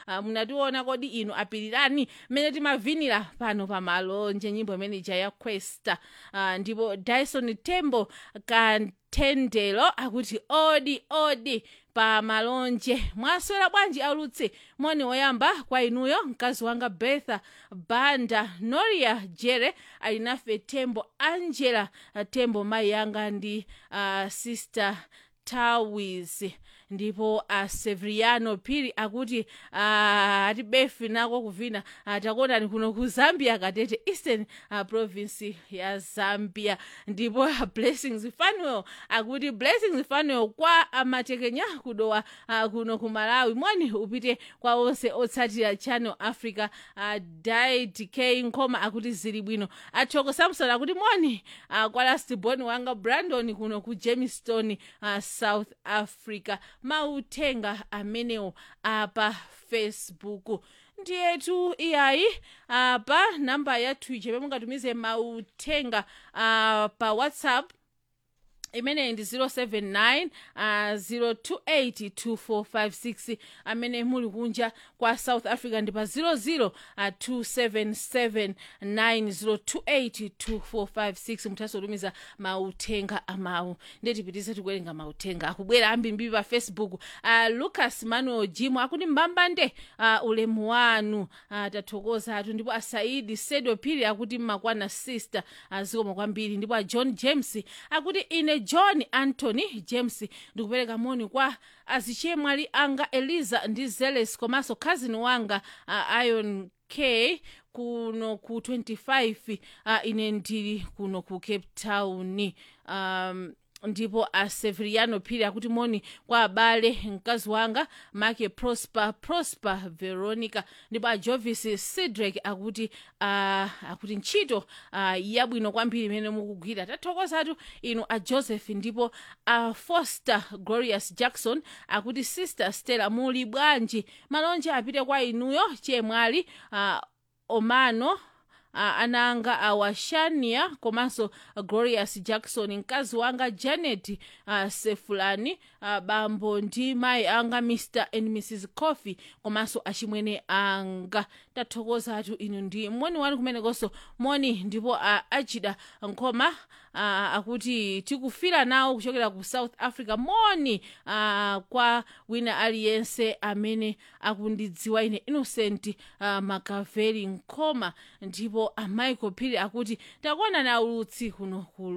uh, munationa kodi inu apirirani mmene timavinira pano pamalonje nyimbo imene ija ya questa uh, ndipo dyson tembo kanthendelo akuti odi odi pa malonje mwaswera bwanji aulutse moni woyamba kwa inuyo mkazi wanga betha banda noria jere ali nafe tembo angela uh, tembo mayi yanga ndi uh, sister tawis ndipo a uh, severiano phiri akuti uh, ati befi nako kuvina uh, takuonani kuno ku zambia katete eastern uh, province ya zambia ndipo uh, blessings fanuel akuti blessings fanuel kwa amatekenya kudowa uh, kuno ku malawi moni upite kwa onse otsatira channel africa uh, didk nkoma akuti zili bwino atshoko samson akuti moni uh, kwa lastborn wanga brandon kuno ku jamestown uh, south africa mauthenga amenewo apa facebook ndiyetu iyayi apa namba yathu ije pemungatumize mauthenga uh, pa whatsapp imeneyi ndi 079 uh, 0282456 amene muli kunja kwa south africa ndi pa 00 uh, 27790282456 muthaso kutumiza mauthenga amawu ndiye tipitize tikuwerenga mauthenga akubwera ambirimbiri pa facebook uh, lucas manuel jimo akuti mbambande uh, ulemu wanu uh, tathokoza atu ndipo asaidi sedo phiri akuti mmakwana sister uh, zikoma kwambiri ndipo a john james akuti ine john anthony james ndikupereka moni kwa azichemwali anga eliza ndi zeles komanso cousin wanga uh, ion k kuno ku 25 uh, ine ndili kuno ku cape town um, ndipo a severiano phiri akuti moni kwa abale mkazi wanga make prosper prosper veronica ndipo a jovis cedric akuti uh, akuti ntchito uh, yabwino kwambiri imene mukugwira tathokozatu inu a joseph ndipo a foster glorious jackson akuti sister stella muli bwanji malonje apite kwa inuyo chemwali uh, omano uh, ananga awashania komanso uh, glorious jackson mkazi wanga janet uh, sefulani uh, bambo ndi mayi anga mr and mrs coffee komanso achimwene anga tathokozatu inu ndi moni wanu kumenekonso moni ndipo uh, achida nkhoma uh, akuti tikufira nawo kuchokera ku south africa moni uh, kwa wina aliyense amene akundidziwa ine innocent uh, makaveri nkhoma ndipo amaiko phiri akuti takuona na ulutsi kuno ku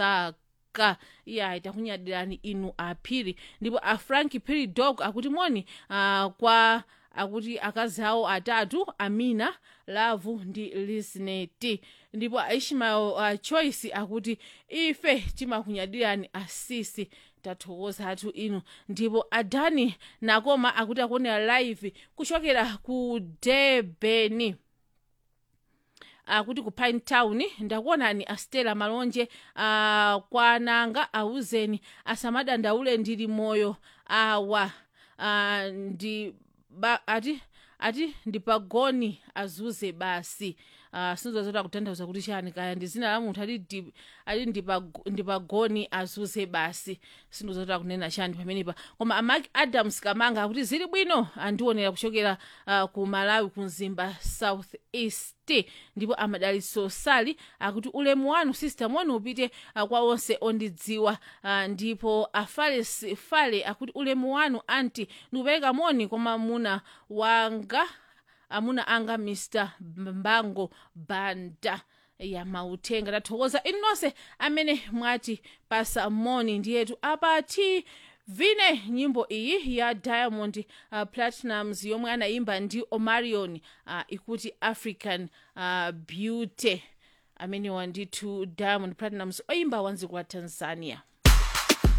lusaka iya takunyadirani inu aphiri ndipo a frank phiri dog akuti moni uh, kwa akuti akazi awo atatu amina lavu ndi lisneti ndipo aishmael uh, choice akuti ife timakunyadirani asisi tathokozatu inu ndipo adani nakoma akuti akuonera live kuchokera ku debeni akuti ku pine town ndakuonani astela malonje uh, kwa nanga auzeni asamadandaule ndili moyo awa uh, ndi ba, ati ati ndipagoni azuze basi uh, sinzozota kutanthauza kuti chani kaya ndi zina la munthu ati ati ndipagoni azuze basi sindozota kunena chani pamenepa koma amak adams kamanga akuti zili bwino andionera kuchokera uh, ku malawi ku mzimba south east ndipo amadaliso sali akuti ulemu wanu sister moni upite uh, kwa onse ondidziwa uh, ndipo afales fale akuti ulemu wanu anti ndikupereka moni kwa mamuna wanga amuna anga mr mbango banda ya mauthenga tathokoza inu nonse amene mwati pasa moni ndiyetu apati vine nyimbo iyi ya diamond uh, platinums yomwe anayimba ndi omarion uh, ikuti african uh, beauty amene wandithu diamond platinums oyimba wanziko wa tanzania